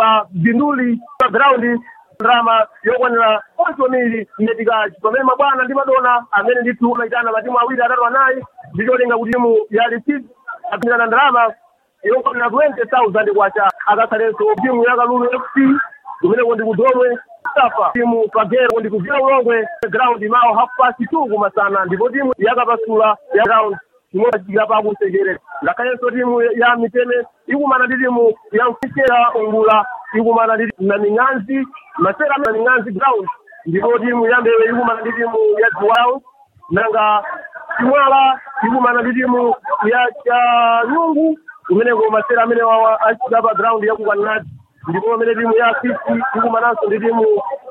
pa binduli pa ground ndrama yokwanira onse omiri ndetikaci pamene mabwana ndi madona amene ndithu amayitana matimu awiri atatu anayi ndicholinga kuti timu ya licid apindana ndrama yokwanira 20000 kwacha akakhalenso timu ya kalulu fc kumeneko ndi kudomwe safa timu pagero ndi kuvira ulongwe ground mawo half past two kumasana ndipo timu yakapasula ya ground imodachikira pakusekerera ngakhalenso timu ya miteme ikumana ndi timu ya mfikera ungula ikumana ndi na ming'anzi masera na ming'anzi ground ndipo timu ya mbewe ikumana ndi timu ya ground nanga chimwala ikumana ndi timu ya chanyungu kumeneko masera amene wawa achita pa ground yakukwaninazi ndipo pamene timu ya fisi ikumananso ndi timu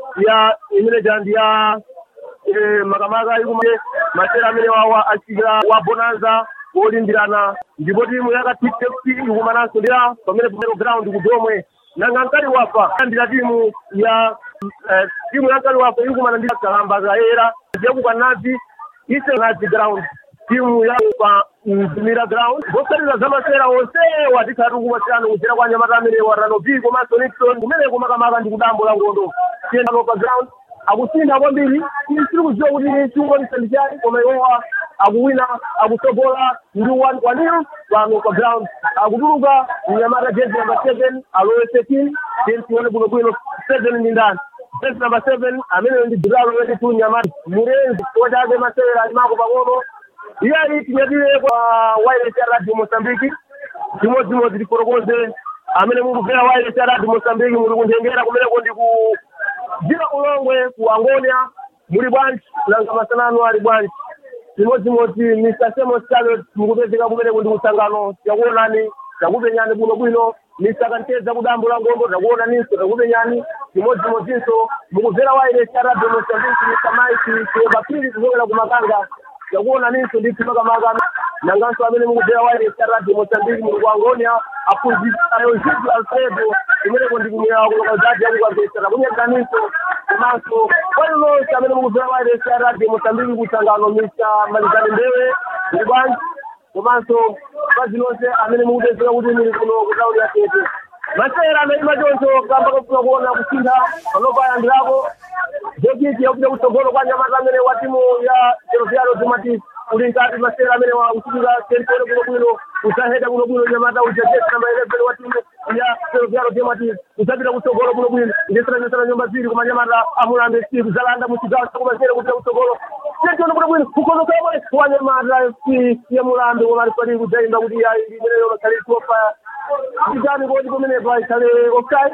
ya imene jandi ya eh, makamaka ikumane masera amene wawa achikira wa bonanza wolimbirana ndipo timu ya katip fc ikumananso ndi ya pamene pamene ground kudomwe nanga mkali wafa andira timu ya eh, timu ya mkali wafa ikumana ndi kalamba kaera yakukanazi ise nazi ground timu ya pa mzimira ground zosalira zamasera onse watikhatu kumasirano kuchera kwa nyamata amene warano v komanso nixon kumeneko makamaka ndi kudambo la ngondo tiyendano pa ground akusintha kwambiri tiri kuziwa kuti chiungonisa ndi chani koma iwowa akuwina akusogola ndi wanil pano pa ground akutuluka mnyamata jezi number seven alowe setin tione bwinobwino seven ndi ndani jezi number seven ameneyo ndi dilalo weti tu nyamata murenzi wachake masewera alimako pang'ono iye ali tinyadire kwa wireless ya radio mosambiki chimodzimodzi tikorokoze amene mukubvera wireless ya radio mosambiki muli kunthengera kumeneko ndi ku dzira ulongwe ku angonia muli bwanji nanga masanano ali bwanji chimodzimodzi mr semos charles mukupezeka kumeneko ndi kusangano takuonani takupenyani bwinobwino mr kanteza kudambo la ngombo takuonaninso takupenyani chimodzimodzinso mukubvera wireless ya radio mosambiki mr mike kuyembapiri kuchokera kumakanga takuonaninso ndithu makamaka nanganso amene mukubvera wireless ya radio mosambiki muli ku angonia aphunzitsayo zidu alfredo kumeneko ndi kumwera kuloka zati yakukapesa takunyadaninso komanso kwali lonse amene mukubvera wireless ya radio mosambiki kusangano mr malizani mbewe muli bwanji komanso pazi lonse amene mukupezeka kuti muli kuno kutauni ya tete masera anaima choncho kamba kofuna kuona kusintha panopayambirako jokiti yakuja kutsogolo kwa nyamata amene wa timu ya jeroviaro timati uli nkati masera amene wakuchitika sentore bwinobwino usaheda bwinobwino nyamata uja jesi namba 11 wa timu ya jeroviaro timati usapita kutsogolo bwinobwino ndesera nyumba ziri kuma nyamata amulambe siku zalanda muchigawo chakumasera kupita kutsogolo sentore bwinobwino kukozokabole wa nyamata ya mulambe wamalipali kujaimba kuti ya imeneyo makalituopa nditani kodi kumenepa ikhale offside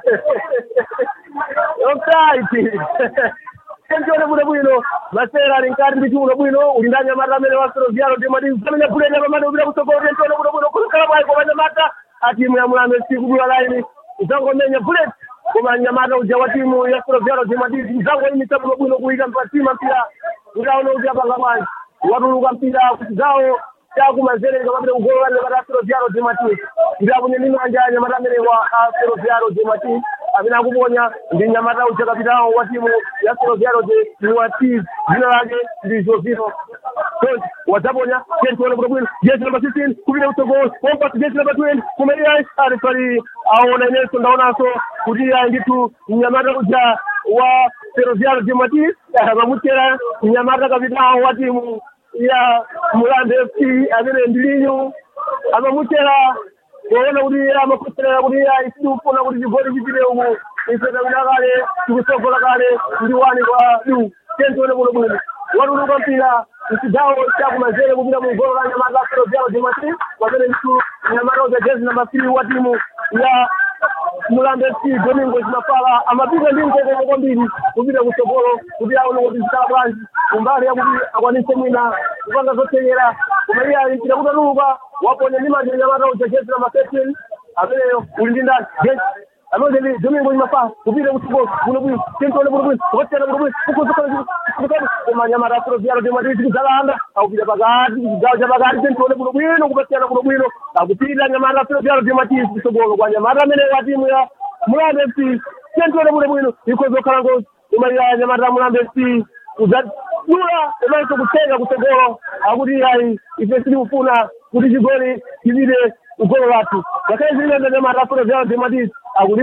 offside enjone bwino bwino masera ali nkati ndi chiuno bwino uli ndi anyamata amene wasero vyalo ndi madi zamenya bulenya pamene upita kutsogolo enjone bwino bwino kusukala bwayi koma anyamata a timu ya mulambe sikudula laini izangomenya bullet koma anyamata uja wa timu ya sero vyalo ndi madi izangoyimisa bwino bwino kuyika mpatima mpira kuti aone kuti apanga bwanji watuluka mpira kuchigawo chakumanzere kapapita kugolola nyamata asero vyalo ndi madi ndi akunye ndi manja anyamata amene wa asero vyalo ndi madi amene akuponya ndi nyamata uja kapitawo wa timu ya seroviaro de niwati dzina lake ndi jovino tonti wadzaponya tentione kuno bwino jesi namba 16 kupita kutsogolo kompasi jesi namba 20 kumeliya ali pali aona inenso ndaonanso kuti ayi ndithu mnyamata uja wa seroviaro de mati pamutera mnyamata kapitawo wa timu ya mulambe fc amene ndilinyu amamutera kuona kuti amakuserera kuti isikufuna kuti chigoli chipite umu isetamina kale tikusogola kale ndi wani kwa du tentione kuno bwino watuluka mpira mchigawo chakumanzere kupita mugolo la nyamata asero vyalo dimati pamene mtu nyamata uja jezi namba three wa timu ya mulambe fc domingo zimafala amapita ndi mkokoko kwambiri kupita kutsogolo kuti aone kuti zikala bwanji kumbali yakuti akwanise mwina kupanga zothekera koma iye alimpira kutatuluka waponya ndi manja nyamata uja jezi namba thirteen ameneyo uli ndi ndani jezi amene ndi domingo zimafala kupita kutsogolo kuno bwino tentione kuno bwino kupatikana kuno bwino kukozokana koma nyamata asero vyalo dimati zikuzalanda akupita pakati kuchigawo cha pakati tentione kuno bwino kupatikana kuno bwino akupita nyamata asero vyalo dimati kutsogolo kwa nyamata amene wa timu ya mulambe fc tentione kuno bwino ikozokhala ngozi kumalira nyamata mulambe fc kudzadula komanso kutenga kutsogolo akuti ayi ife sitikufuna kuti chigoli chipite kugolo lathu ngakhale zililenda nyamata asero vyalo dimati akuti